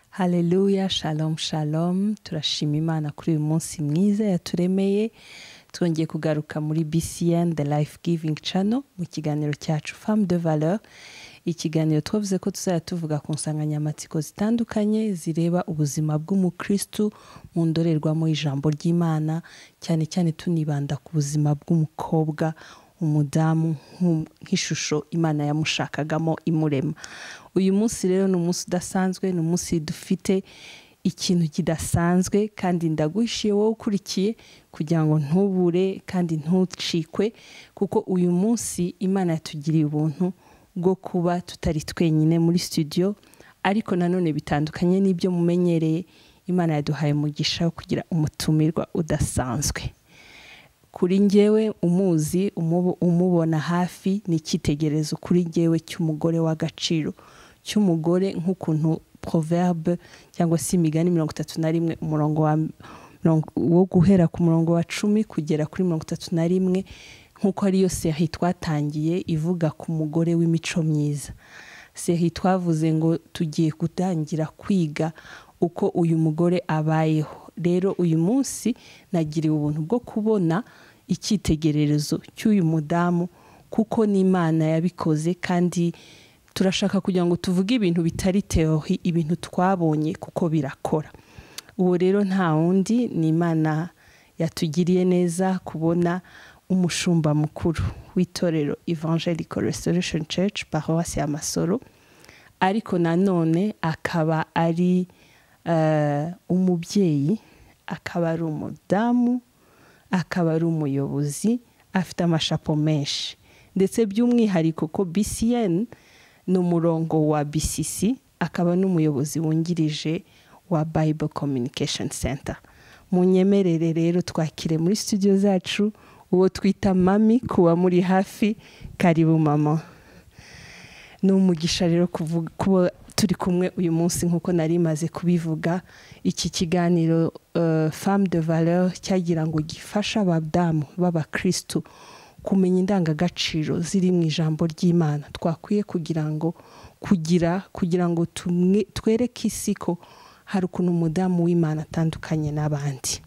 haleluya shalom shalom turashima imana kuri uyu munsi mwiza yaturemeye twongeye kugaruka muri bcn the life giving channel mu kiganiro cyacu femme de valeur ikiganiro twavuze ko tuzajya tuvuga ku nsanganyamatsiko zitandukanye zireba ubuzima bw'umukristu mu ndorerwamo y'ijambo ry'imana cyane cyane tunibanda ku buzima bw'umukobwa umudamu nk'ishusho imana yamushakagamo imurema uyu munsi rero ni umunsi udasanzwe ni umunsi dufite ikintu kidasanzwe kandi ndaguhishiye wowe ukurikiye kugira ngo ntubure kandi ntucikwe kuko uyu munsi imana yatugiriye ubuntu bwo kuba tutari twenyine muri studio ariko nanone bitandukanye n'ibyo mumenyereye imana yaduhaye umugisha wo kugira umutumirwa udasanzwe kuri ngewe umuzi umubona hafi ni icyitegererezo kuri ngewe cy'umugore w'agaciro cy'umugore nk'ukuntu proverbe cyangwa se imigani mirongo itatu na rimwe umurongo wo guhera ku murongo wa cumi kugera kuri mirongo itatu na rimwe nk'uko ariyo sehi twatangiye ivuga ku mugore w'imico myiza sehi twavuze ngo tugiye gutangira kwiga uko uyu mugore abayeho rero uyu munsi nagiriwe ubuntu bwo kubona icyitegererezo cy'uyu mudamu kuko n'imana yabikoze kandi turashaka kugira ngo tuvuge ibintu bitari terohi ibintu twabonye kuko birakora uwo rero nta wundi ni imana yatugiriye neza kubona umushumba mukuru w'itorero evangelical restoration church paruwasi ya masoro ariko nanone akaba ari umubyeyi akaba ari umudamu akaba ari umuyobozi afite amashapo menshi ndetse by'umwihariko ko bcn ni umurongo wa bcc akaba n'umuyobozi wungirije wa bible communication center mu nyemerere rero twakire muri studio zacu uwo twita mami kuba muri hafi karibu mama ni umugisha rero kuba turi kumwe uyu munsi nk'uko nari maze kubivuga iki kiganiro femme de valeur cyagira ngo gifashe abadamu b'abakirisitu kumenya indangagaciro ziri mu ijambo ry'imana twakwiye kugira ngo kugira kugira ngo twereke isi ko hari ukuntu umudamu w'imana atandukanye n'abandi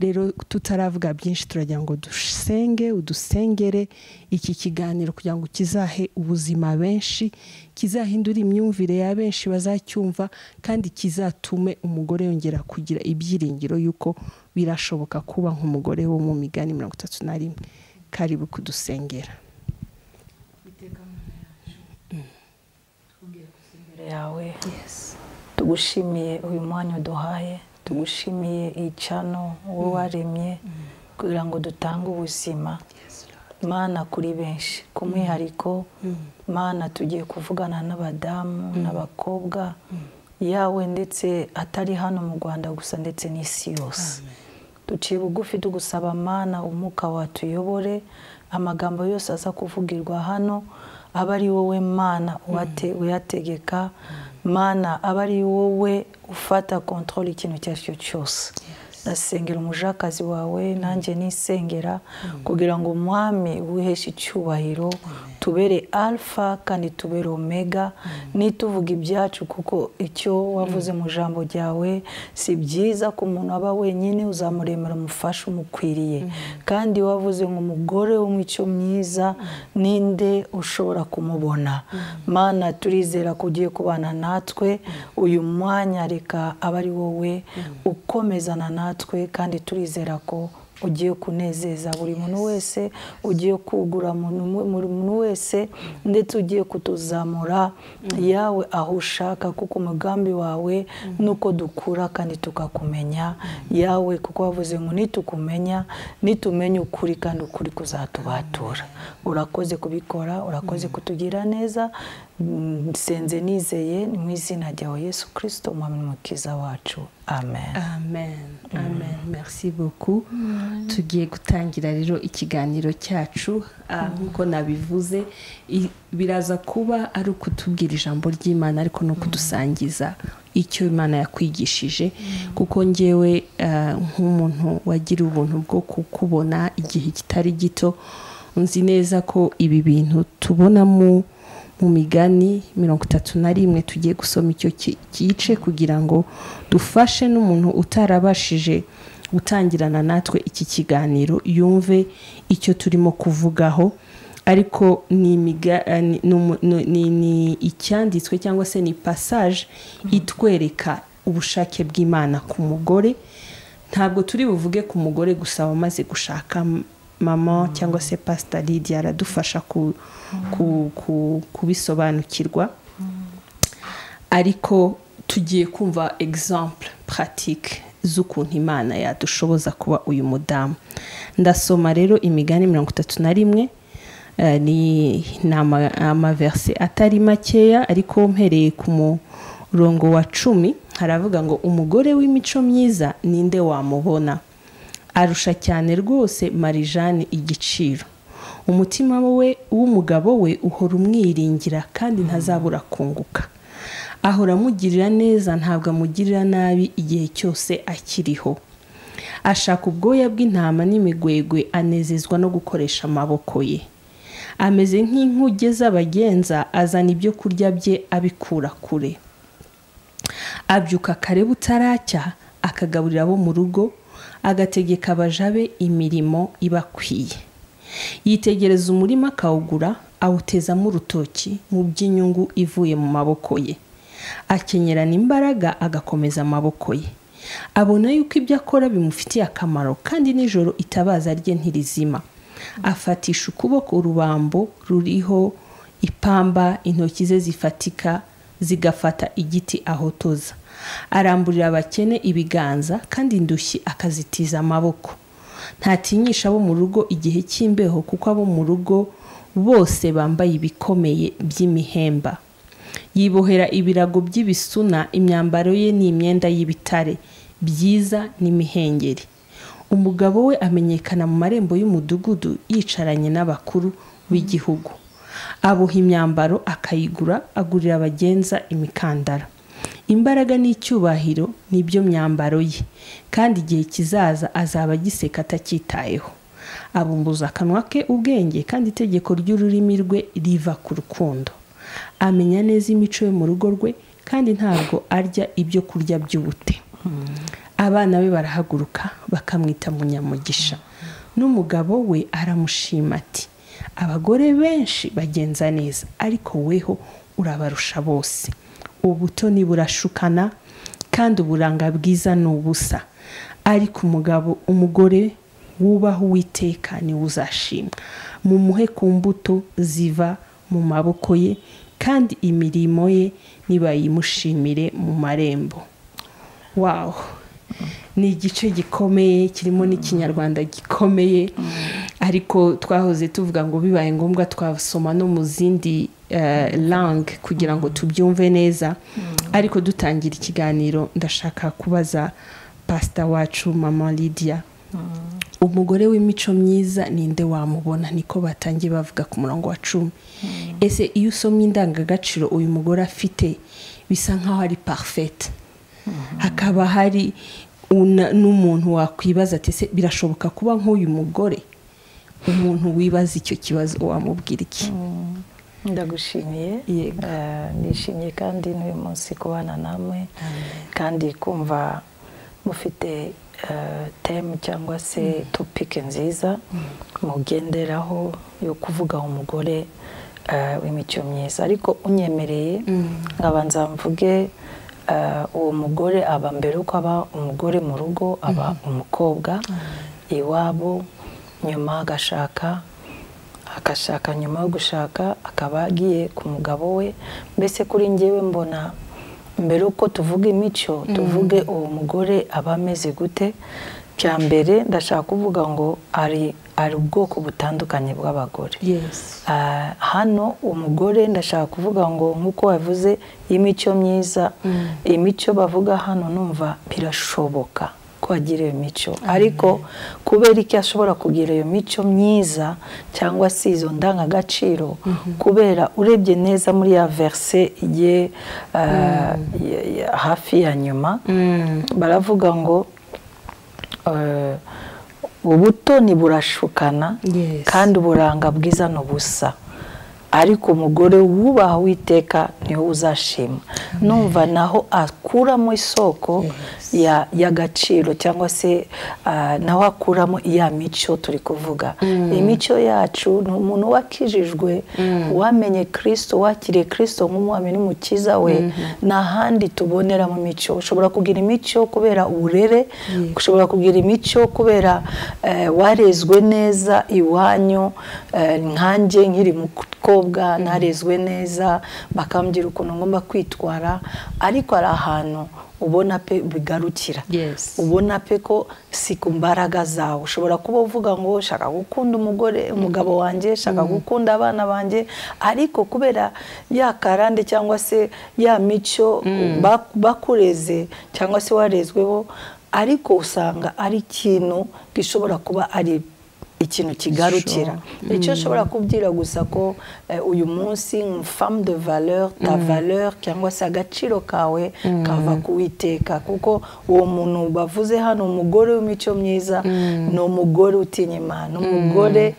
rero tutaravuga byinshi turagira ngo dusenge udusengere iki kiganiro kugira ngo kizahe ubuzima benshi kizahindure imyumvire ya benshi bazacyumva kandi kizatume umugore yongera kugira ibyiringiro y'uko birashoboka kuba nk'umugore wo mu migani mirongo itatu na rimwe karibu kudusengera yawe tugushimiye uyu mwanya uduhaye tugushimiye icano wowe waremye kugira ngo dutange ubuzima mana kuri benshi ku mwihariko mana tugiye kuvugana n'abadamu n'abakobwa yawe ndetse atari hano mu rwanda gusa ndetse n'isi yose duciye bugufi tugusaba mana umwuka watuyobore amagambo yose aza kuvugirwa hano aba ari wowe mana uyategeka mana aba ari wowe ufata kontorori ikintu icyo ari cyo cyose ndasengera umujakazi wawe nanjye nisengera kugira ngo umwami wiheshe icyubahiro tubere alfa kandi tubere omega nituvuga ibyacu kuko icyo wavuze mu ijambo ryawe si byiza ko umuntu aba wenyine uzamuremera umufasha umukwiriye kandi wavuze ngo umugore w'umucyo mwiza ninde ushobora kumubona mana turizera ko ugiye kubana natwe uyu mwanya reka aba ari wowe ukomezana natwe kandi turizera ko ugiye kunezeza buri muntu wese ugiye kugura muntu wese ndetse ugiye kutuzamura yawe aho ushaka kuko umugambi wawe nuko dukura kandi tukakumenya yawe kuko wavuze ngo nitukumenya nitumenye ukuri kandi ukuri kuzatubatura urakoze kubikora urakoze kutugira neza nsenze nizeye mu izina ryawe yesu kirisito umwami mukiza wacu amen amen amen merci beaucoup tugiye gutangira rero ikiganiro cyacu nk'uko nabivuze biraza kuba ari ukutubwira ijambo ry'imana ariko no kudusangiza icyo imana yakwigishije kuko ngewe nk'umuntu wagira ubuntu bwo kukubona igihe kitari gito nzi neza ko ibi bintu tubonamo mu migani mirongo itatu na rimwe tugiye gusoma icyo ki- gice kugira ngo dufashe n'umuntu utarabashije gutangirana natwe iki kiganiro yumve icyo turimo kuvugaho ariko ni imiga- eh, ni- ni umu- ni- ni- ni icyanditswe cyangwa se ni passage itwereka ubushake bw'imana ku mugore ntabwo turi buvuge ku mugore gusa wamaze gushaka m- mama cyangwa se pasita lidiya aradufasha ku- ku- ku- kubisobanukirwa ariko tugiye kumva exemple pratique z'ukuntu imana yadushoboza kuba uyu mudamu ndasoma rero imigani mirongo itatu na rimwe eh, ni ni ama- amaverse atari makeya ariko mpereye ku murongo wa cumi haravuga ngo umugore w'imico myiza ninde wamubona arusha cyane rwose marijani igiciro umutima we w'umugabo we uhora umwiringira kandi ntazabura kunguka ahora amugirira neza ntabwo amugirira nabi igihe cyose akiriho ashaka ubwoya bw'intama n'imigwegwe anezezwa no gukoresha amaboko ye ameze nk'inkuge z'abagenza azana ibyo kurya bye abikura kure abyuka kare butaracya akagaburira abo mu rugo agategeka abaja be imirimo ibakwiye yitegereza umurima akawugura awutezamo urutoki mu by'inyungu ivuye mu maboko ye akenyerana imbaraga agakomeza amaboko ye abona yuko ibyo akora bimufitiye akamaro kandi nijoro itabaza rye ntirizima afatisha ukuboko urubambo ruriho ipamba intoki ze zifatika zigafata igiti ahotoza aramburira abakene ibiganza kandi indushyi akazitiza amaboko ntatinyisha abo mu rugo igihe cy'imbeho kuko abo mu rugo bose bambaye ibikomeye by'imihemba yibohera ibirago by'ibisuna imyambaro ye ni imyenda y'ibitare byiza n'imihengeri umugabo we amenyekana mu marembo y'umudugudu yicaranye n'abakuru b'igihugu aboha imyambaro akayigura agurira abagenza imikandara imbaraga n'icyubahiro ni byo myambaro ye kandi igihe kizaza azaba agiseka atacyitayeho abumbuza akanwa ke ubwenge kandi itegeko ry'ururimi rwe riva ku rukundo amenya neza imico yo mu rugo rwe kandi ntabwo arya ibyo kurya by'ubute abana be barahaguruka bakamwita munyamugisha n'umugabo we aramushima ati abagore benshi bagenza neza ariko weho urabarusha bose ubutoni burashukana kandi uburanga bwiza ni ubusa ariko umugabo umugore wubaha uwiteka niwe uzashimwa mumuhe ku mbuto ziva mu maboko ye kandi imirimo ye nibayimushimire mu marembo wawu ni igice gikomeye kirimo n'ikinyarwanda gikomeye ariko twahoze tuvuga ngo bibaye ngombwa twasoma no mu zindi eh, langue kugira ngo tubyumve neza ariko dutangira ikiganiro ndashaka kubaza pasita wacu mama lidiya umugore w'imico myiza ninde wamubona niko batangiye bavuga ku murongo wa cumi ese iyo usomye indangagaciro uyu mugore afite bisa nk'aho ari parfete hakaba hari una- n'umuntu wakwibaza ati ese birashoboka kuba nk'uyu mugore umuntu wibaza icyo kibazo wamubwira iki ndagushimiye Yego. Eh, nishimiye kandi n'uyu munsi kubana namwe kandi kumva mufite eh, temu cyangwa se topike nziza mugenderaho yo kuvuga umugore eh, w'imico myiza ariko unyemereye nkabanza mvuge eh, uwo mugore aba mbere uko aba umugore mu rugo aba umukobwa iwabo nyuma agashaka agashaka nyuma yo gushaka akaba agiye ku mugabo we mbese kuri njyewe mbona mbere uko tuvuga imico tuvuge uwo mugore aba ameze gute bya mbere ndashaka kuvuga ngo ari ari ubwoko butandukanye bw'abagore yes Ah, hano umugore ndashaka kuvuga ngo nk'uko wavuze imico myiza imico bavuga hano numva birashoboka ko agira iyo mico ariko kubera iki ashobora kugira iyo mico myiza cyangwa se izo ndangagaciro kubera urebye neza muri ya verse ye ah, ya- ya- hafi ya nyuma baravuga ngo eh, ubutoni burashukana Yes. kandi uburanga bwiza ni ubusa ariko umugore wubaha witeka niwe uzashima numva naho akuramo isoko y'agaciro cyangwa se naho akuramo iya mico turi kuvuga imico yacu ni umuntu wakijijwe wamenye kirisito wakiriye kirisito nk'umwami n'umukiza we nta handi tubonera mu mico ushobora kugira imico kubera uburere ushobora kugira imico kubera warezwe neza iwanyu nkanjye nkiri muto narezwe neza bakambwira ukuntu ngomba kwitwara ariko hari ahantu ubona pe bigarukira ubona pe ko si ku mbaraga zawe ushobora kuba uvuga ngo shaka gukunda umugore umugabo wanjye shaka gukunda abana banjye ariko kubera ya karande cyangwa se ya mico bakureze cyangwa se warezweho ariko usanga ari ikintu gishobora kuba ari ikintu kigarukira icyo ushobora kubwira gusa ko uyu munsi femme de valeur ta valeur cyangwa se agaciro kawe kava kuwiteka kuko uwo muntu bavuze hano umugore w'imico myiza ni umugore utinya imana umugore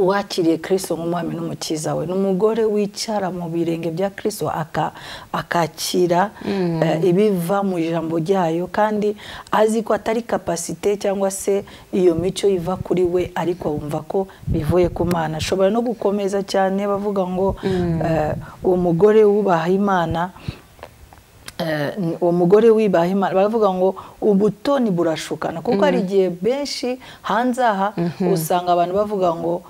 wakiriye kirisito nk'umwami n'umukiza we ni umugore wicara mu birenge bya kirisito akakira ibiva mu ijambo ryayo kandi azi ko atari kapasite cyangwa se iyo mico iva kuri we ariko wumva ko bivuye ku mana ashobora no gukomeza cyane bavuga ngo uwo mugore wubaha imana uwo mugore wibaha imana baravuga ngo ubutoni burashukana kuko hari igihe benshi hanze aha usanga abantu bavuga ngo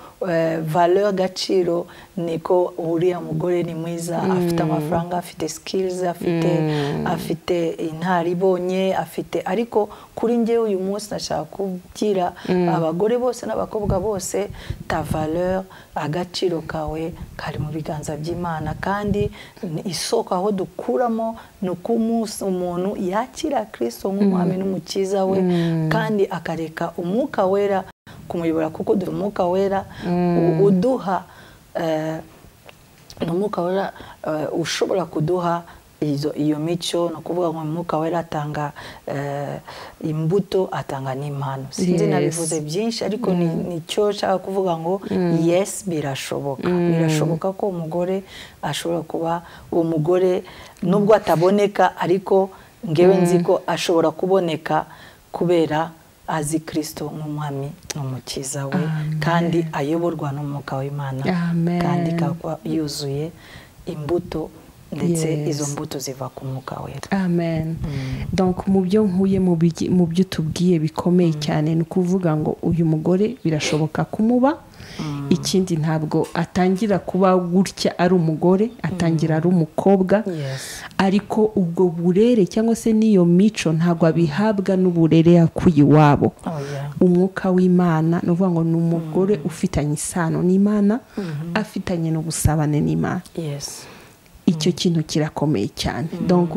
valeur agaciro niko uriya mugore ni mwiza afite amafaranga afite sikirizi afite afite intara ibonye afite ariko kuri ngewe uyu munsi nashaka kubwira abagore bose n'abakobwa bose ta valeur agaciro kawe kari mu biganza by'imana kandi isoko aho dukuramo ni uko umunsi umuntu yakira kirisito nk'umwami n'umukiza we kandi akareka umwuka wera kumuyobora kuko dore umwuka wera uduha ni umwuka wera ushobora kuduha iyo mico ni ukuvuga ngo umwuka wera atanga imbuto atanga n'impano sinzi nabivuze byinshi ariko nicyo nshaka kuvuga ngo yesi birashoboka birashoboka ko umugore ashobora kuba uwo mugore nubwo ataboneka ariko ngewe nzi ko ashobora kuboneka kubera azi kirisito nk'umwami n'umukiza we kandi ayoborwa n'umwuka w'imana kandi ikaba yuzuye imbuto ndetse izo mbuto ziva ku mwuka wera amen mu byo nkuye mu byo tubwiye bikomeye cyane ni ukuvuga ngo uyu mugore birashoboka kumuba ikindi ntabwo atangira kuba gutya ari umugore atangira ari umukobwa ariko ubwo burere cyangwa se n'iyo mico ntabwo abihabwa n'uburere yakuye iwabo umwuka w'imana ni ukuvuga ngo ni umugore ufitanye isano n'imana afitanye n'ubusabane n'imana icyo kintu kirakomeye cyane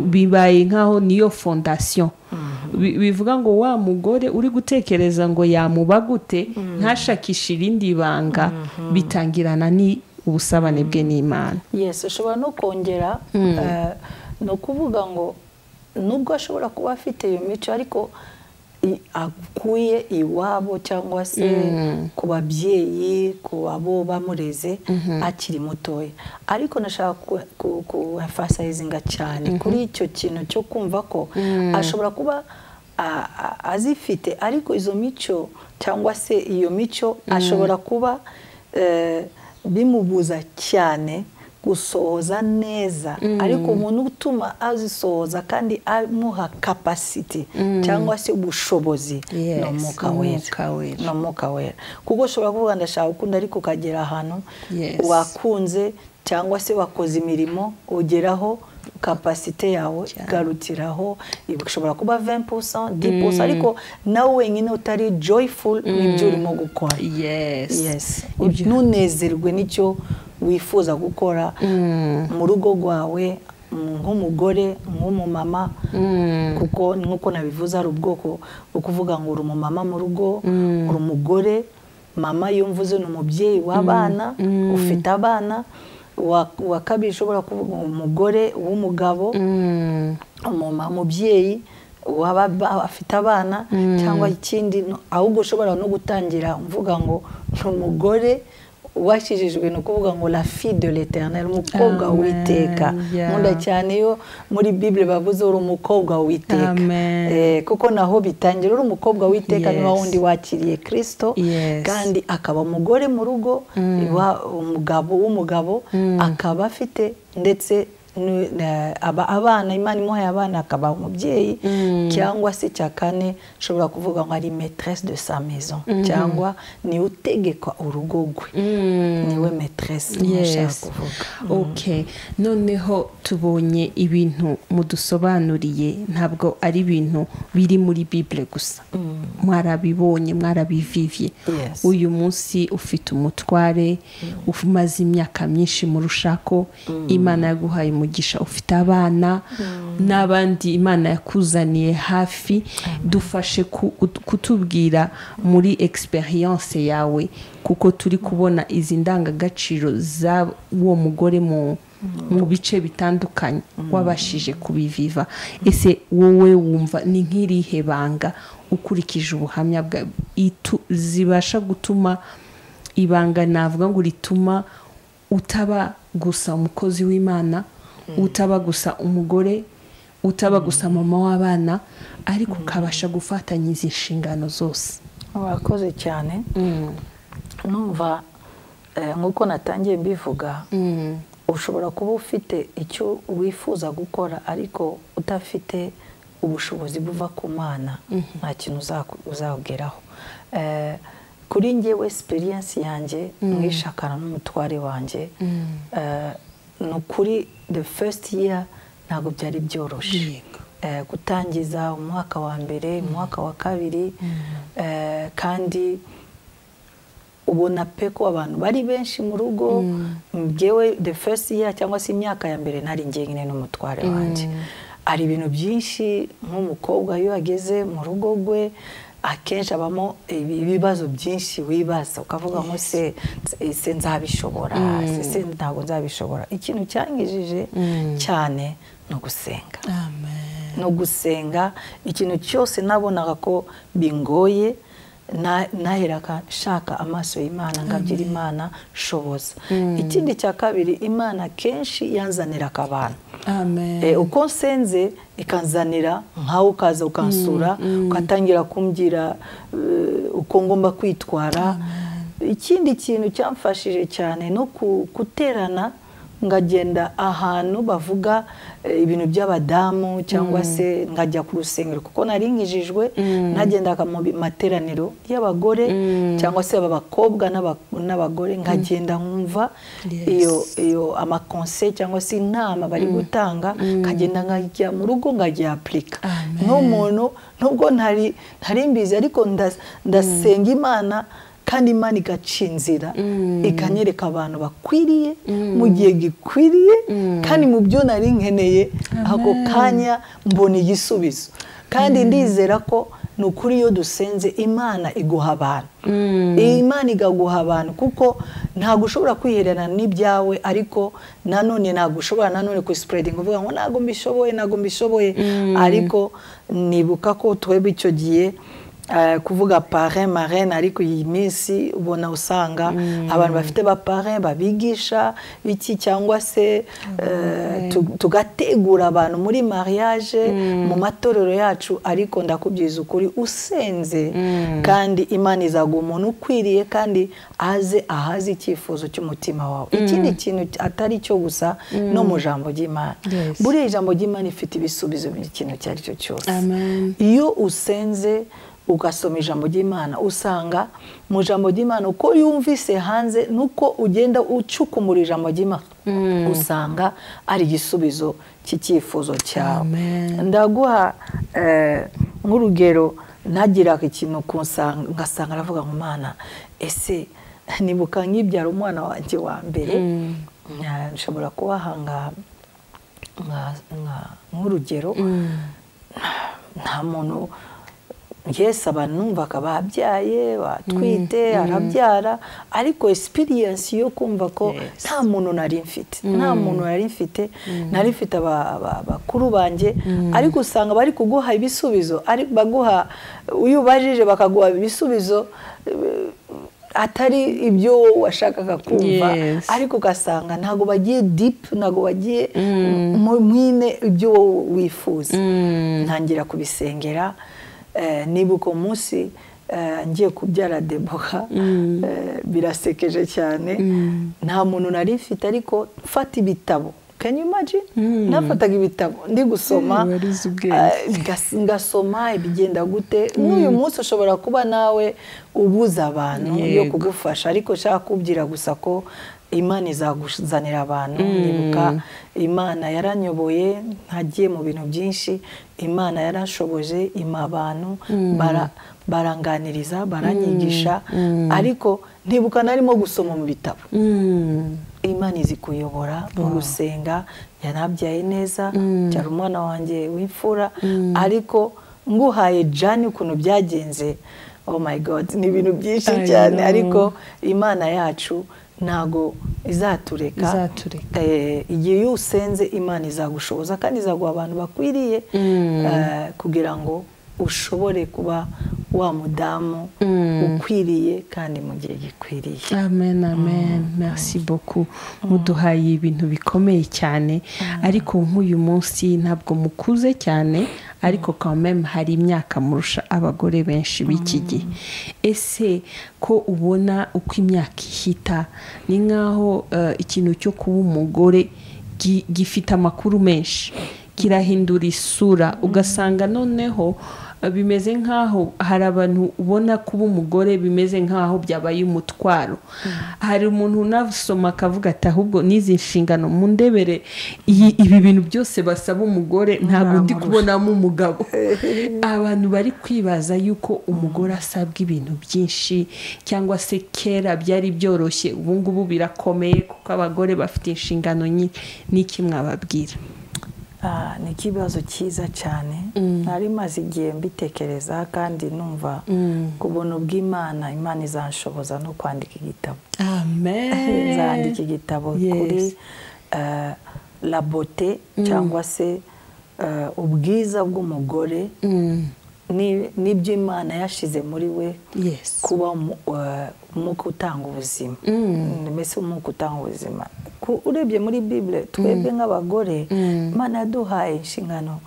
bibaye nkaho niyo fondasiyo bivuga ngo wa mugore uri gutekereza ngo yamuba gute ntashakishe irindi banga bitangirana ni ubusabane bwe n'imana yesi ushobora no kongera ni ukuvuga ngo nubwo ashobora kuba afite iyo mico ariko akuye iwabo cyangwa se ku babyeyi ku babo bamureze akiri mutoya ariko nashaka kuhafasayizinga cyane kuri icyo kintu cyo kumva ko ashobora kuba azifite ariko izo mico cyangwa se iyo mico ashobora kuba bimubuza cyane gusohoza neza ariko umuntu utuma azisohoza kandi amuha kapasiti cyangwa se ubushobozi ni umwuka wera kuko ushobora kuvuga ndashaka gukunda ariko ukagera ahantu wakunze cyangwa se wakoze imirimo ugeraho kapasite yawe igarukiraho ishobora kuba vempusa dipusa ariko nawe wenyine utari joyful n'ibyo urimo gukora ntunezerwe n'icyo wifuza gukora mu rugo rwawe nk'umugore nk'umumama kuko nk'uko nabivuze hari ubwoko bwo kuvuga ngo uri umumama mu rugo uri umugore mama yumvuze ni umubyeyi w'abana ufite abana uwa kabiri ushobora kuvuga umugore w'umugabo umumama umubyeyi waba afite abana cyangwa ikindi ahubwo ushobora no gutangira mvuga ngo ni umugore wakijijwe ni ukuvuga ngo la fille de l'éternel umukobwa Amen. w'iteka Yeah. nkunda cyane iyo muri bibule bavuze uri umukobwa w'iteka Amen. Eh, kuko naho bitangira uri umukobwa w'iteka ni wa Yes. wundi wakiriye kirisito Yes. kandi akaba umugore mu rugo wa- umugabo w'umugabo akaba afite ndetse n- na- aba abana imana imuhaye abana akaba umubyeyi cyangwa se cya kane ushobora kuvuga ngo ari maîtresse de sa maison cyangwa niwe utegeka urugo rwe niwe maîtresse niyo nshaka Yes. kuvuga Okay. noneho tubonye ibintu mudusobanuriye ntabwo ari ibintu biri muri bibule gusa mwarabibonye mwarabivivye Yes. uyu munsi ufite umutware umaze imyaka myinshi mu rushako imana yaguhaye umugisha ufite abana n'abandi imana yakuzaniye hafi dufashe ku- kutubwira muri experience yawe kuko turi kubona izi ndangagaciro z'uwo mugore mu mu bice bitandukanye wabashije kubiviva ese wowe wumva ni nk'irihe banga ukurikije ubuhamya bwa itu- zibasha gutuma ibanga navuga ngo rituma utaba gusa umukozi w'imana utaba gusa umugore utaba gusa mama w'abana ariko ukabasha gufatanya izi nshingano zose urakoze cyane numva eh, nk'uko natangiye mbivuga ushobora kuba ufite icyo wifuza gukora ariko udafite ubushobozi buva ku mana nta kintu uzaku- uzageraho Eh, kuri njyewe experience yanjye mwishakana n'umutware wanjye eh, ni ukuri the first year ntabwo byari byoroshye Yego. eh, gutangiza umwaka wa mbere umwaka wa kabiri eh, kandi ubona pe ko abantu bari benshi mu rugo ngewe the first year cyangwa se imyaka ya mbere nari njyenyine n'umutware wanjye hari ibintu byinshi nk'umukobwa iyo ageze mu rugo rwe akenshi abamo ibi- ibibazo byinshi wibaza ukavuga ngo se se nzabishobora se se ntabwo nzabishobora ikintu cyangijije cyane ni ugusenga no gusenga ikintu cyose nabonaga ko bingoye na- naheraga nshaka amaso y'imana ngabyira imana shoboza ikindi cya kabiri imana kenshi yanzaniraga abantu amen Eh, uko nsenze ikanzanira nkawe ukaza ukansura ugatangira kumbwira eh, uko ngomba kwitwara ikindi kintu cyamfashije cyane no ku- guterana ngagenda ahantu bavuga eh, ibintu by'abadamu cyangwa se ngajya ku rusengero kuko nari nkijijwe nagendaga mu bi- materaniro y'abagore cyangwa se abakobwa n'aba- n'abagore nkagenda nkumva Yes. iyo iyo amakonse cyangwa se inama bari gutanga nkagenda nkajya mu rugo nkajya apurika nk'umuntu nubwo ntari ntari mbizi ariko nda- ndasenga imana kandi imana igaca inzira ikanyereka abantu bakwiriye mu gihe gikwiriye kandi mu byo nari nkeneye ako kanya mbona igisubizo kandi ndizera ko ni ukuri iyo dusenze imana iguha abantu iyi imana igaguha abantu kuko ntabwo ushobora kwihererana n'ibyawe ariko nanone ntabwo ushobora nanone kuisipuredinga uvuga ngo ntabwo mbishoboye ntabwo mbishoboye ariko nibuka ko twebwe icyo gihe eh, kuvuga pare marene ariko iyi minsi ubona usanga abantu bafite ba pare babigisha iki cyangwa se eh, tu- tugategura abantu muri mariage mu matorero yacu ariko ndakubyiza ukuri usenze kandi imana izaguha umuntu ukwiriye kandi aze ahaze icyifuzo cy'umutima wawe ikindi kintu atari cyo gusa no mu jambo ry'imana Yes. buriya ijambo ry'imana ifite ibisubizo by'ikintu icyo ari cyo cyose Amen. iyo usenze ugasoma ijambo ry'imana usanga mu ijambo ry'imana uko yumvise hanze nuko ugenda ucukumura ijambo ry'imana usanga ari igisubizo cy'icyifuzo cyawe Amen. ndaguha eh, nk'urugero ntagiraga ikintu kunsanga- ngasanga aravuga ngo mana ese nibuka nkibyara umwana wanjye wa mbere Nya- nshobora kubaha nka- nka- nk'urugero nta muntu yesi abantu numvaga babyaye batwite arabyara ariko experience yo kumva ko nta muntu nari mfite nta muntu nari mfite nari mfite aba- aba- bakuru banjye ariko usanga bari kuguha ibisubizo ariko baguha iyo ubajije bakaguha ibisubizo eh, atari ibyo washakaga kumva Yes. ariko ugasanga ntabwo bagiye dipu ntabwo bagiye mu mwine ibyo wowe wifuza ntangira kubisengera eh, nibuka umunsi eh, ngiye kubyara deboha eh, birasekeje cyane nta muntu nari mfite ariko mfata ibitabo can you imagine nafataga ibitabo ndi gusoma Eh, warize ubwenge. eh, ngas- ngasoma ibigenda gute n'uyu munsi ushobora kuba nawe ubuza abantu yo Yego. kugufasha ariko nshaka kubwira gusa ko imana izaguzanira abantu nibuka imana yaranyoboye ntagiye mu bintu byinshi imana yarashoboje ima abantu bara- baranganiriza baranyigisha ariko ntibuka narimo gusoma mu bitabo imana izi kuyobora mu gusenga yanabyaye neza byari umwana wanjye w'imfura ariko nguhaye jani ukuntu byagenze oh my god ni ibintu byinshi I cyane know. ariko imana yacu ntago izatureka Izatureka. Eh, igihe iyo usenze imana izagushoboza kandi izaguha abantu bakwiriye eh, kugira ngo ushobore kuba wa mudamu ukwiriye kandi mu gihe gikwiriye amen amen merci beaucoup muduhaye ibintu bikomeye cyane ariko nk'uyu munsi ntabwo mukuze cyane ariko quand même hari imyaka murusha abagore benshi b'iki gihe ese ko ubona uko imyaka ihita ni nk'aho eh, ikintu cyo kuba umugore gi- gifite amakuru menshi kirahindura isura ugasanga noneho bimeze nk'aho hari abantu ubona kuba umugore bimeze nk'aho byabaye umutwaro hari umuntu unasoma akavuga ati ahubwo n'izi nshingano mu ndebere iyi- ibi bintu byose basaba umugore ntabwo ndi kubonamo umugabo abantu bari kwibaza yuko umugore asabwa ibintu byinshi cyangwa se kera byari byoroshye ubu ngubu birakomeye kuko abagore bafite inshingano nyinshi n'iki mwababwira Ah, ni ikibazo cyiza cyane nari maze igihe mbitekereza kandi numva ku buntu bw'imana imana izanshoboza no kwandika igitabo amen nzandika igitabo Yes. kuri eh, la beauté cyangwa se eh, ubwiza bw'umugore ni- n'ibyo imana yashize muri we yes kuba umu- eh, umwuka utanga ubuzima mbese umwuka utanga ubuzima Ku- urebye muri bibule twebwe nk'abagore imana yaduhaye inshingano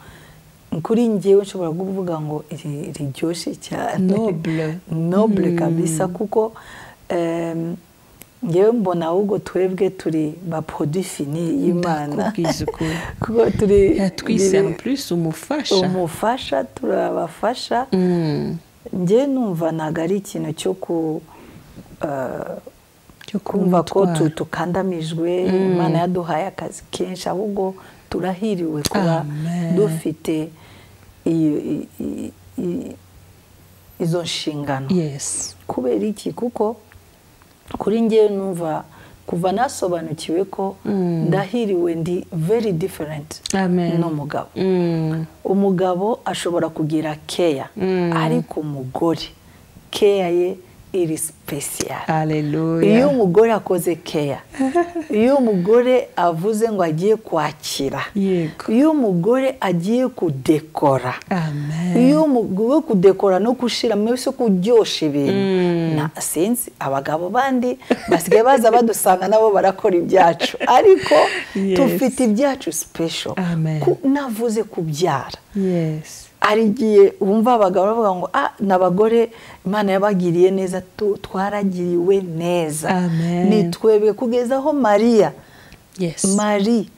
kuri ngewe nshobora kuvuga ngo iri- riryoshye cyane Noble. nobule kabisa kuko em, ngewe mbona ahubwo twebwe turi baproduit fini y'imana Ndakubwiza ukuri. kuko turi yatwise biri- en plus umufasha umufasha turabafasha njye numva ntabwo ari ikintu cyo ku eh, cyo kuba kumva ko tu- umutwaro. tukandamijwe imana yaduhaye akazi kenshi ahubwo turahiriwe kuba Amen. dufite iyo- i- i- i- izo nshingano yes kubera iki kuko kuri ngewe numva kuva nasobanukiwe ko ndahiriwe ndi very different Amen. n'umugabo Mm. umugabo ashobora kugira keya ariko umugore keya ye iri special iyo haleluya umugore akoze keya iyo umugore avuze ngo agiye kwakira yego iyo umugore agiye kudekora amen iyo umugore kudekora no gushiramo se kuryoshya ibintu na sinzi abagabo bandi basigaye baza badusanga nabo barakora ibyacu ariko Yes. tufite ibyacu special Amen. Ku- navuze kubyara yes hari igihe wumva abagabo bavuga ngo ah ni abagore imana yabagiriye neza tu- twaragiriwe neza Amen. ni twebwe kugeza aho mariya yes mari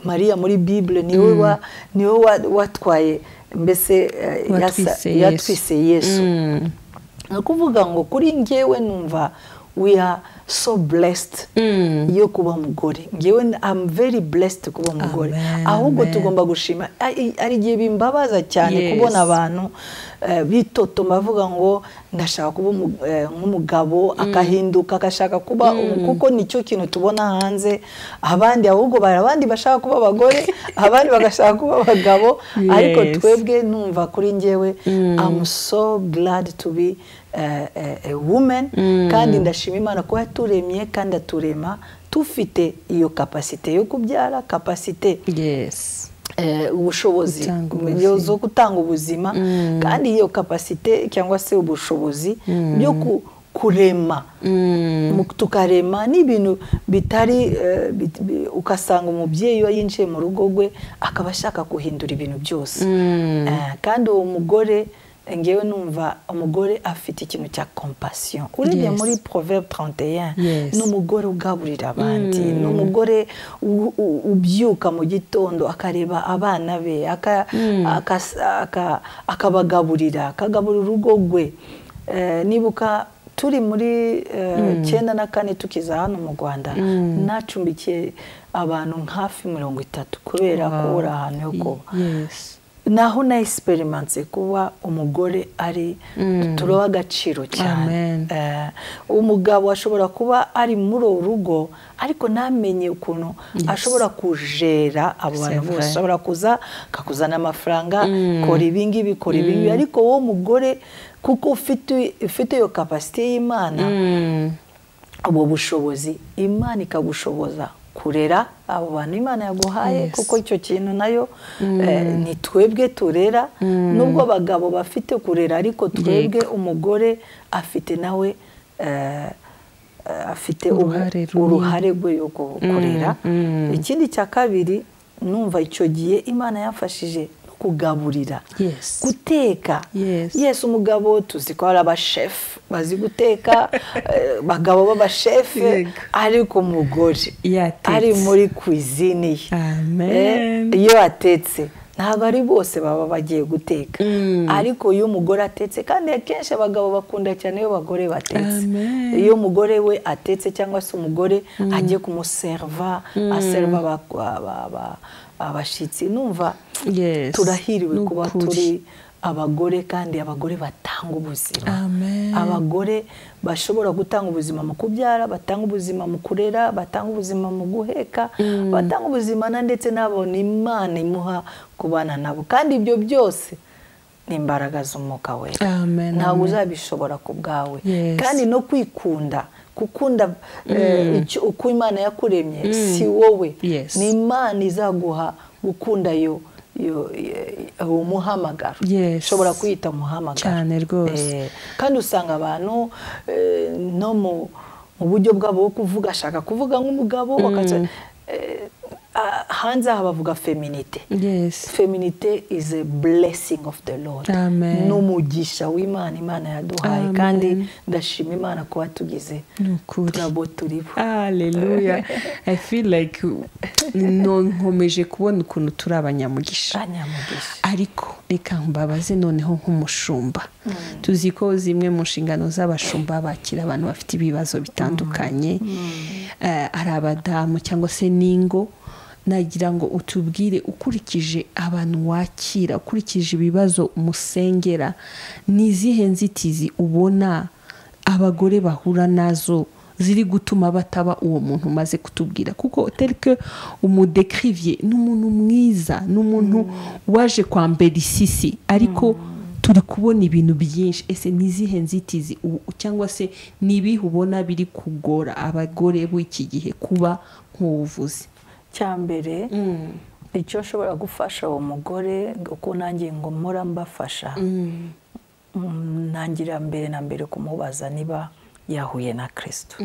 mariya muri bibule niwe wa niwe wa- watwaye mbese eh, Watwise yasa- Yesu. yatwise yesu Mm. ni ukuvuga ngo kuri ngewe numva we are so blessed yo kuba umugore ngewe n- i'm very blessed kuba umugore Amen, ahubwo amen. tugomba gushima Ari- hari igihe bimbabaza cyane Yes. kubona abantu eh, bitotoma bavuga ngo ndashaka kuba umu- eh, nk'umugabo akahinduka agashaka kuba umu- kuko nicyo kintu tubona hanze abandi ahubwo bari abandi bashaka kuba abagore abandi bagashaka kuba abagabo ariko Yes. twebwe twebwe numva kuri ngewe i'm so glad to be eh, eh, a woman kandi ndashima imana ko yaturemye kandi aturema tufite iyo kapasite yo kubyara kapasite yes eh, ubushobozi Gutanga yo- ubuzima. zo gutanga ubuzima kandi iyo kapasite cyangwa se ubushobozi byo ku- kurema Mu- tukarema n'ibintu bitari eh, bit- bi- ugasanga umubyeyi iyo yinjiye mu rugo rwe akaba ashaka guhindura ibintu byose Eh, kandi uwo mugore eh, ngewe numva umugore afite ikintu cya compassion urebye Yes. muri proverbe 31 Yes. ni umugore ugaburira abandi ni umugore u- u- ubyuka mu gitondo akareba abana be aka- akas- aka- akabagaburira akagaburira urugo rwe Eh, nibuka turi muri eh, cyenda na kane tukiza hano mu rwanda nacumbikiye abantu hafi mirongo itatu kubera kubura ahantu ho kuba Yes. naho na esiperimance kuba umugore ari turoba agaciro cyane Amen. Eh, umugabo ashobora kuba ari muri uru rugo ariko ntamenye ukuntu ashobora kujera abo bantu C'est bose vrai. ashobora kuza akakuzana amafaranga kora ibingibi kora ibingibi ariko wowe mugore kuko ufite ufite iyo kapasite y'imana ubwo bushobozi imana ikagushoboza kurera abo bantu imana yaguhaye Yes. kuko icyo kintu nayo eh, ni twebwe turera nubwo abagabo bafite kurera ariko twebwe umugore afite nawe eh, eh, afite ubu- Uruhare runini. uruhare rwe yo gu- kurera ikindi cya kabiri numva icyo gihe imana yafashije no kugaburira Yes. guteka Yes. yes umugabo tuzi ko hari abashefu bazi guteka eh, abagabo b'abashefu Yego. ariko umugore Iyo atetse. ari muri kwizini ye Amen. Eh, iyo atetse ntabwo ari bose baba bagiye guteka ariko iyo umugore atetse kandi akenshi abagabo bakunda cyane iyo abagore batetse Amen. iyo umugore we atetse cyangwa se umugore agiye kumuseriva aserva aba- aba- aba- abashyitsi numva Yes. turahiriwe Ni kuba ukuri. turi abagore kandi abagore batanga ubuzima Amen. abagore bashobora gutanga ubuzima mu kubyara batanga ubuzima mu kurera batanga ubuzima mu guheka batanga ubuzima na ndetse n'abo ni imana imuha kubana nabo kandi ibyo byose ni imbaraga z'umwuka wera Amen, amen. ntabwo uzabishobora ku bwawe Yes. kandi no kwikunda gukunda eh, icyo- uko imana yakuremye si wowe Yes. ni imana izaguha gukunda yo yo- ye- uwo muhamagaro Yes. ushobora kuyita umuhamagaro Cyane rwose. Eh, kandi usanga abantu eh, no mu mu buryo bwabo bwo kuvuga ashaka kuvuga nk'umugabo bakaza- eh, ah, hanze aha bavuga feminite Yes. feminite is a blessing of the lord Amen. ni umugisha w'imana imana yaduhaye Amen. kandi ndashima imana kuba tugize Ni ukuri. turabo turibo Hallelujah. I feel like no- nkomeje kubona ukuntu turi abanyamugisha. anyamugisha ariko reka mbabaze noneho nk'umushumba tuzi ko zimwe mu nshingano z'abashumba bakira abantu bafite ibibazo bitandukanye Eh, ari abadamu cyangwa se n'ingo nagira ngo utubwire ukurikije abantu wakira ukurikije ibibazo umusengera ni izihe nzitizi ubona abagore bahura nazo ziri gutuma bataba uwo muntu umaze kutubwira kuko terike umudekiriviye ni umuntu mwiza ni umuntu waje kwambera isisi ariko turi kubona ibintu byinshi ese ni izihe nzitizi u- cyangwa se ni ibihe ubona biri kugora abagore b'iki gihe kuba nk'ubuvuzi cyambere icyo nshobora gufasha uwo mugore uko nanjye ngo mpora mbafasha Mm, ntangira mbere na mbere kumubaza niba yahuye na kirisito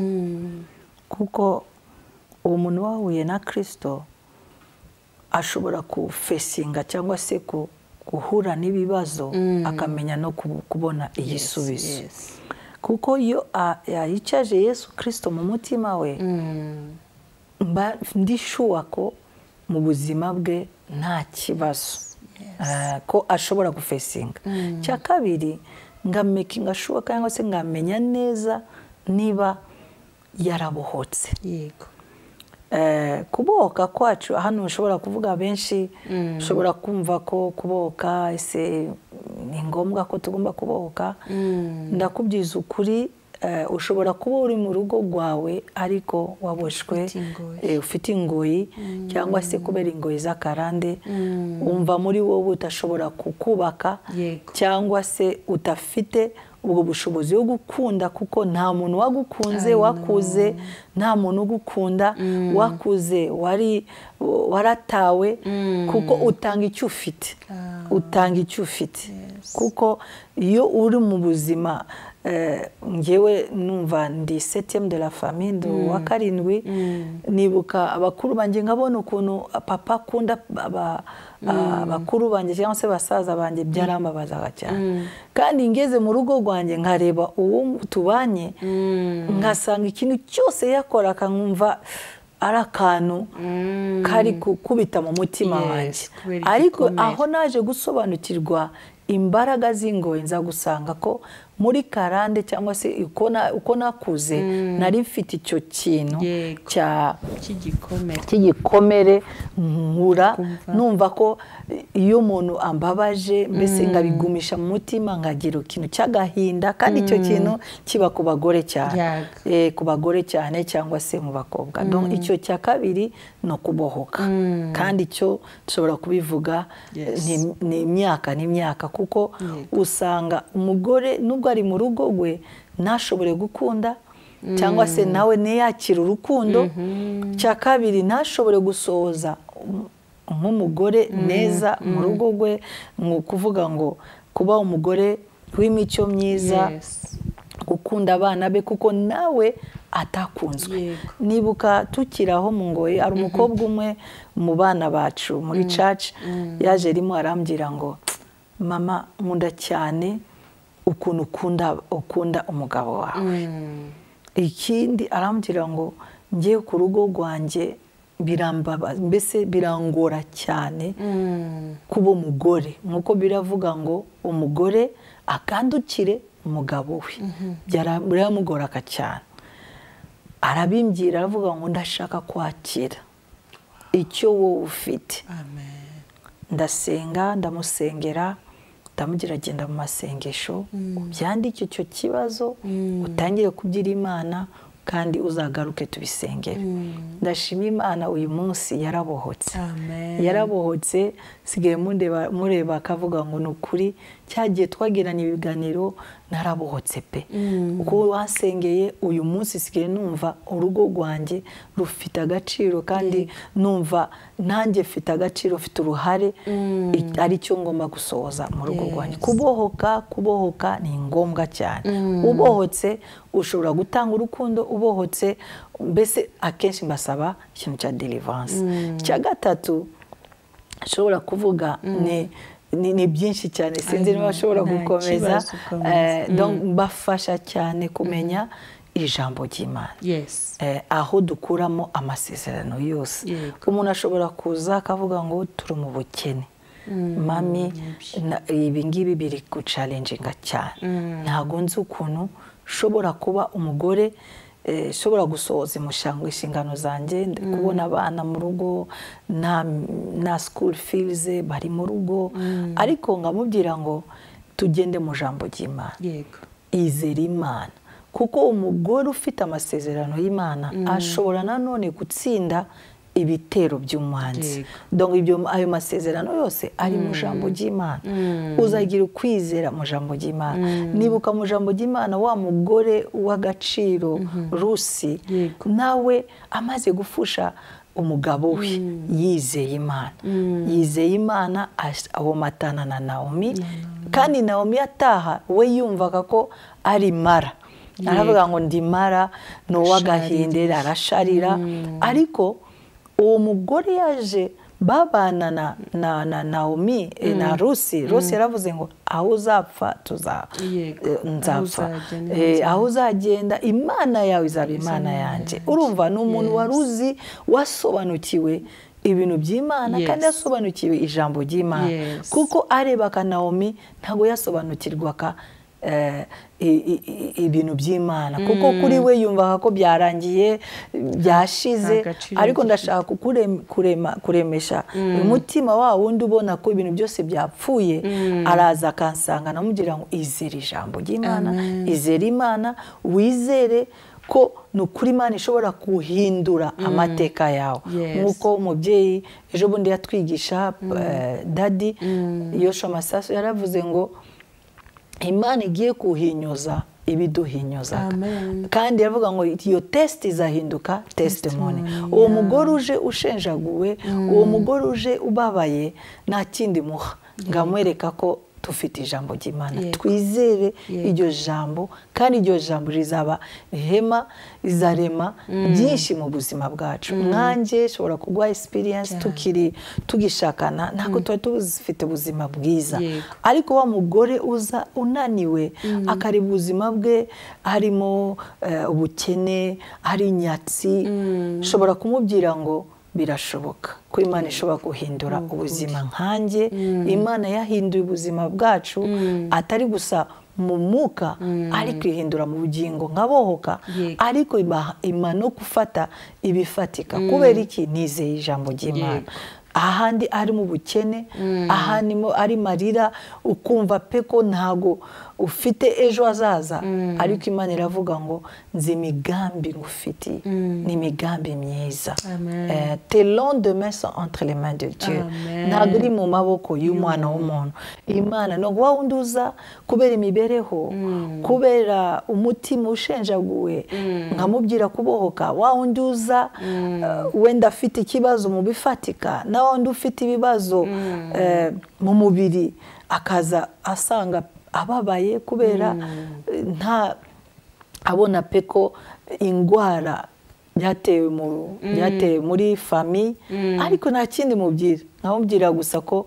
kuko uwo muntu wahuye na kirisito ashobora kufesinga cyangwa se ku- guhura n'ibibazo akamenya no ku- kubona igisubizo Yes. kuko iyo a- yayicaje yesu kirisito mu mutima we mba ndishuwa ko mu buzima bwe nta kibazo Eh, ko ashobora gufesinga cya kabiri ngamekinga shuwa cyangwa se ngamenya neza niba yarabohotse yego Eh, kubohoka kwacu hano ushobora kuvuga benshi ushobora kumva ko kubohoka ese ni ngombwa ko tugomba kubohoka ndakubwiza ukuri eh, ushobora kuba uri mu rugo rwawe ariko waboshywe Ufite ingoyi. eh, ufite ingoyi cyangwa se kubera ingoyi z'akarande wumva muri wowe utashobora kukubaka Yego. cyangwa se udafite ubwo bushobozi bwo gukunda kuko nta muntu wagukunze I know. wakuze nta muntu ugukunda wakuze wari waratawe kuko utanga icyo ufite utanga icyo ufite kuko iyo uri mu buzima ngewe numva ndi setiyemu de la famiye ndi uwa karindwi nibuka abakuru banjye nkabona ukuntu papa akunda abakuru banjye cyangwa se basaza banjye byarambabazaga cyane kandi ngeze mu rugo rwanjye nkareba uwo tubanye nkasanga ikintu cyose yakora akankumva ari akantu kari gukubita mu mutima wanjye ariko aho naje gusobanukirwa imbaraga z'ingoyi nzagusanga ko muri karande cyangwa se uko nakuze nari mfite icyo kintu cy'igikomere nkura numva ko iyo umuntu ambabaje mbese nkabigumisha mu mutima nkagira ikintu cy'agahinda kandi icyo kintu kiba ku bagore cyane ku bagore cyane cyangwa se mu bakobwa icyo cya kabiri ni ukubohoka kandi icyo dushobora kubivuga ni imyaka n'imyaka kuko usanga umugore nubwo ari mu rugo rwe ntashobore gukunda cyangwa se nawe ntiyakire urukundo cya kabiri ntashobore gusohoza nk'umugore neza mu rugo rwe ni ukuvuga ngo kuba umugore w'imico myiza gukunda abana be kuko nawe atakunzwe nibuka tukiraho mu ngoyi hari umukobwa umwe mu bana bacu muri caca yaje arimo arambwira ngo mama nkunda cyane ukuntu ukunda umugabo wawe ikindi arambwira ngo ngewe ku rugo rwanjye mbese birangora cyane kuba umugore nk'uko biravuga ngo umugore akandukire umugabo we biramugoraga cyane arabimbwira aravuga ngo ndashaka kwakira icyo wowe ufite ndasenga ndamusengera utamugira agenda mu masengesho ubyandike icyo kibazo utangire kubyira imana kandi uzagaruke tubisengere ndashima imana uyu munsi yarabohotse yarabohotse sigaye mureba akavuga ngo ni ukuri cyagiye twagirana ibiganiro narabohotse pe uko wasengeye uyu munsi sigaye numva urugo rwanjye rufite agaciro kandi numva nanjye mfite agaciro mfite uruhare ari cyo ngomba gusohoza mu rugo rwanjye kubohoka kubohoka ni ngombwa cyane ubohotse ushobora gutanga urukundo ubohotse mbese akenshi mbasaba ikintu cya delivanse icya gatatu ushobora kuvuga ni ni byinshi cyane sinzi niba bashobora gukomeza bafasha cyane kumenya ijambo ry'imana aho dukuramo amasezerano yose umuntu ashobora kuza akavuga ngo turi mu bukene mami ibingibi biri gucarenjinga cyane ntabwo nzi ukuntu ushobora kuba umugore ushobora gusohoza inshingano zanjye kubona abana mu rugo na sikuru filize bari mu rugo ariko nkamubwira ngo tugende mu jambo ry'imana izere imana kuko umugore ufite amasezerano y'imana ashobora nanone gutsinda ibitero by'umwanzi ayo masezerano yose ari mu jambo ry'imana uzagira ukwizera mu jambo ry'imana nibuka mu jambo ry'imana wa mugore w'agaciro rusi nawe amaze gufusha umugabo we yizeye imana yizeye imana ahomatana na naomi kandi naomi ataha we yumvaga ko ari mara aravuga ngo ndimara ni uw'agahindera arasharira ariko uwo mugore yaje babana na na na naomi na rusi rusi yaravuze ngo aho uzapfa tuza nzapfa aho uzagenda imana yawe izaba imana yanjye urumva ni umuntu wari uzi wasobanukiwe ibintu by'imana kandi yasobanukiwe ijambo ry'imana kuko areba ka naomi ntabwo yasobanukirwaga ibintu by'imana kuko kuri we yumvaga ko byarangiye byashize ariko ndashaka kuremesha umutima wa wundi ubona ko ibintu byose byapfuye araza akansanga namubwira ngo izere ijambo ry'imana izere imana wizere ko ni ukuri imana ishobora guhindura amateka yawe nk'uko umubyeyi ejo bundi yatwigisha dadi yosha amasaso yaravuze ngo imana igiye kuhinyoza ibiduhinyoza kandi iravuga ngo iyo tesite izahinduka tesitimoni uwo mugore uje ushenjaguwe uwo mugore uje ubabaye nta kindi muha ngamwereka ko dufite ijambo ry'imana Yego. twizere Yego. iryo jambo kandi iryo jambo rizaba ihema rizarema byinshi mu buzima bwacu nkanjye ushobora kuguha experience tukiri tugishakana ntabwo tuba tufite ubuzima bwiza Yego. ariko wa mugore uza unaniwe akareba ubuzima bwe harimo eh, ubukene hari inyatsi ushobora kumubwira ngo birashoboka ko imana ishobora guhindura ubuzima nkanjye imana yahinduye ubuzima bwacu atari gusa mu mwuka ariko ihindura mu bugingo nkabohoka Yego. ariko ibaha imana no gufata ibifatika kubera iki nizeye ijambo ry'imana ahandi ari mu bukene ahandi mo- ari marira ukumva pe ko ntago ufite ejo hazaza ariko imana iravuga ngo nzi imigambi ngufitiye ni imigambi myiza Amen. Eh, tes lendemains sont entre les mains de Dieu Amen. ntabwo uri mu maboko y'umwana w'umuntu imana ntabwo wa wundi uza kubera imibereho kubera umutima ushenjaguwe nkamubwira kubohoka wa wundi uza eh, wenda afite ikibazo mu bifatika na wa wundi ufite ibibazo eh, mu mubiri akaza asanga ababaye kubera eh, nta abona pe ko indwara byatewe mu- byatewe muri fami ariko nta kindi mubwira nkamubwira gusa ko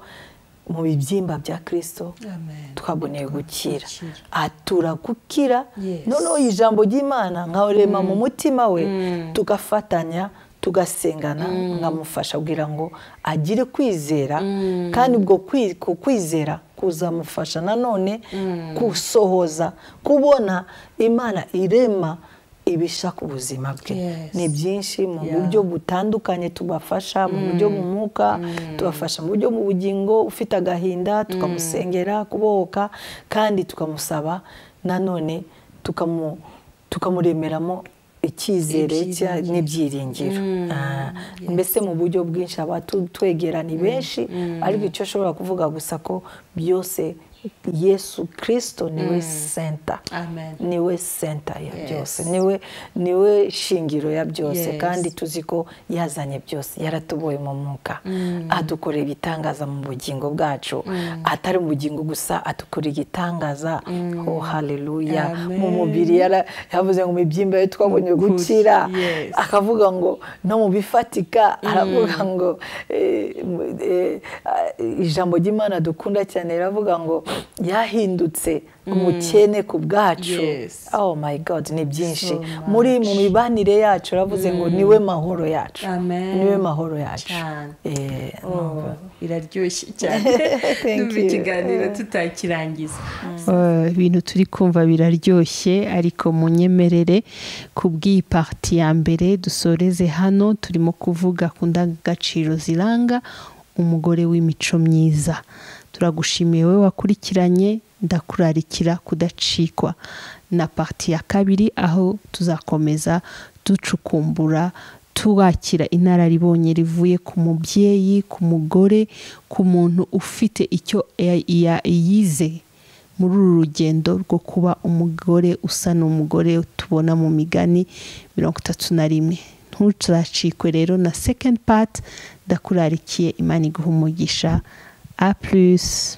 mu bibyimba bya kirisito Amen. twaboneye gukira Gukira. atura gukira Yes. noneho ijambo ry'imana nkarema mu mutima we tugafatanya tugasengana nkamufasha kugira ngo agire kwizera kandi ubwo kwi- ku kwizera kuzamufasha nanone gusohoza kubona imana irema ibishaka ubuzima bwe Yes. ni byinshi mu Yeah. buryo butandukanye tubafasha mu buryo mu mwuka tubafasha mu buryo mu bugingo ufite agahinda tukamusengera kubohoka kandi tukamusaba nanone tukamu tukamuremeramo icyizere cya- Ibyiringiro. n'ibyiringiro Ah, mbese mu buryo bwinshi aba tu- twegera ni benshi ariko icyo ashobora kuvuga gusa ko byose yesu kirisito niwe senta Amen. niwe senta ya Yes. byose niwe niwe shingiro ya byose Yes. kandi tuzi ko yazanye byose yaratuboye mu mwuka adukorera igitangaza mu bugingo bwacu atari mu bugingo gusa adukorera igitangaza oh haleluya Amen. mu mubiri yara- yavuze ngo imibyimba ye twabonye Ukuri, gukira yes. akavuga ngo no mu bifatika aravuga ngo eh, eh, ah, ijambo ry'imana dukunda cyane riravuga ngo yahindutse umukene ku bwacu Yes. oh my god ni byinshi So muri mu mibanire yacu uravuze ngo niwe mahoro yacu Amen. niwe mahoro yacu Cyane. Eh, Oh, biraryoshye cyane Thank Numva you. ikiganiro tutakirangiza Eh, ibintu turi kumva biraryoshye ariko munyemerere ku bw'iyi pariti ya mbere dusoreze hano turimo kuvuga ku ndangagaciro ziranga umugore w'imico myiza turagushimiye wowe wakurikiranye ndakurarikira kudacikwa na pariti ya kabiri aho tuzakomeza ducukumbura tuwakira inararibonye rivuye ku mubyeyi ku mugore ku muntu ufite icyo ya- ya- yize muri uru rugendo rwo kuba umugore usa n'umugore tubona mu migani mirongo itatu na rimwe ntuturacikwe rero na second part ndakurarikiye imana iguha umugisha a plus